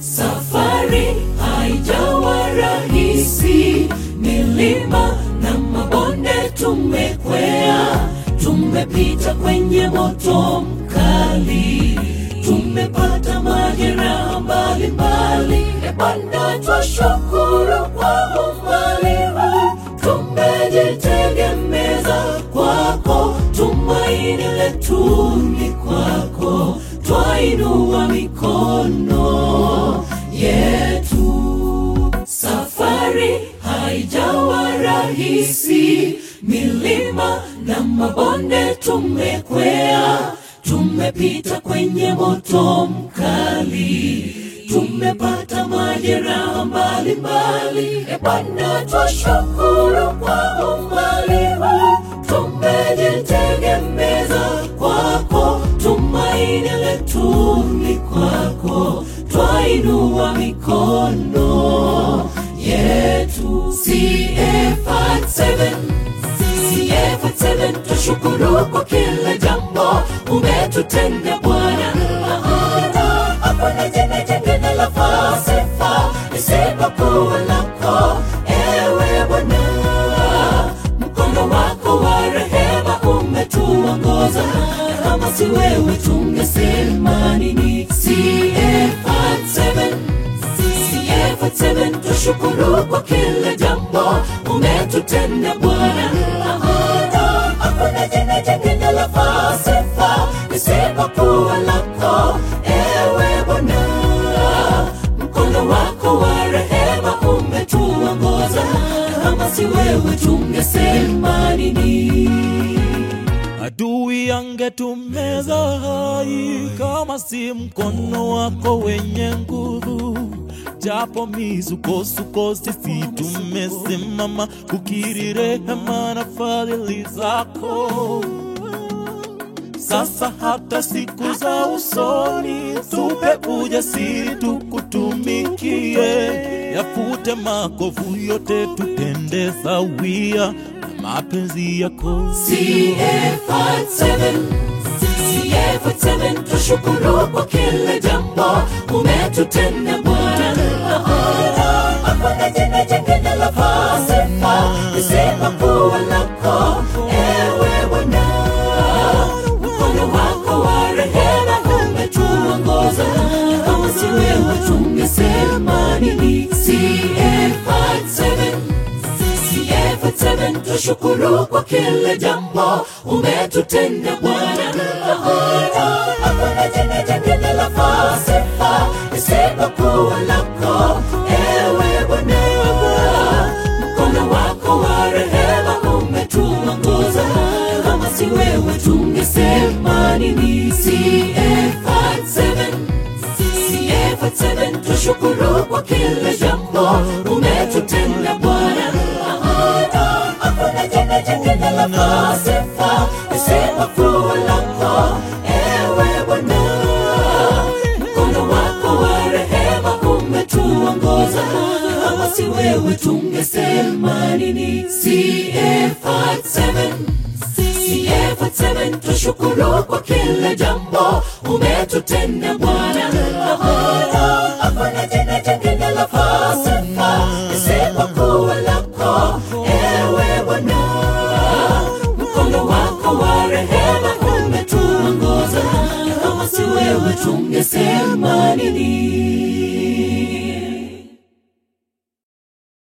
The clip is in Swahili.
Safari haijawa rahisi, milima na mabonde tumekwea, tumepita kwenye moto mkali, tumepata majeraha mbalimbali. E Bwana, twashukuru kwa umbali huu, tumejitegemeza kwako, tumaini letu ni kwako, twainua mikono yetu. Safari haijawa rahisi, milima na mabonde tumekwea, tumepita kwenye moto mkali, tumepata majeraha mbalimbali. E Bwana, twashukuru kwa umbali huu, tumejitegemeza kwako, tumaini letu ni kwako, twainua mikono yetu. CF7 CF7 twashukuru kwa kila jambo umetutenda Bwana. Hakuna jina jingine la fasifa isipokuwa lako, ewe Bwana. Mkono wako wa rehema umetuongoza, na kama si wewe tungesema nini? CF7 CF7 twashukuru kwa kila jambo umetutenda Bwana. Hakuna jina jingine la fasifa isipokuwa lako, ewe Bwana. Mkono wako wa rehema umetuongoza, na kama si wewe tungesema nini? Adui angetumeza hai kama si mkono wako wenye nguvu. Japo misukosuko, sisi tumesimama kukiri rehema na fadhili zako. Sasa hata siku za usoni, tupe ujasiri tukutumikie, yafute makovu yote, tutende sawia na mapenzi yako. CF7 CF7 twashukuru kwa kila jambo umetutenda Bwana. Hakuna jina jingine la fasifa isipokuwa lako, ewe Bwana. Mkono wako wa rehema umetuongoza, na kama si wewe tungesema nini? CF7 CF7 twashukuru kwa kila jambo umetutenda Bwana. Hakuna jina jingine la fasifa isipokuwa lako, ewe Bwana. Mkono wako wa rehema umetuongoza, na kama si wewe tungesema nini? CF7 CF7 twashukuru kwa kila jambo umetutenda Bwana. Hakuna jina jingine la fasifa isipokuwa lako, ewe Bwana. Mkono wako wa rehema umetuongoza, kama si wewe tungesema nini? CF7 CF7 twashukuru kwa kila jambo umetutenda Bwana. Hakuna jina jingine la fasifa isipokuwa lako, ewe Bwana. Mkono wako wa rehema umetuongoza, na kama si wewe tungesema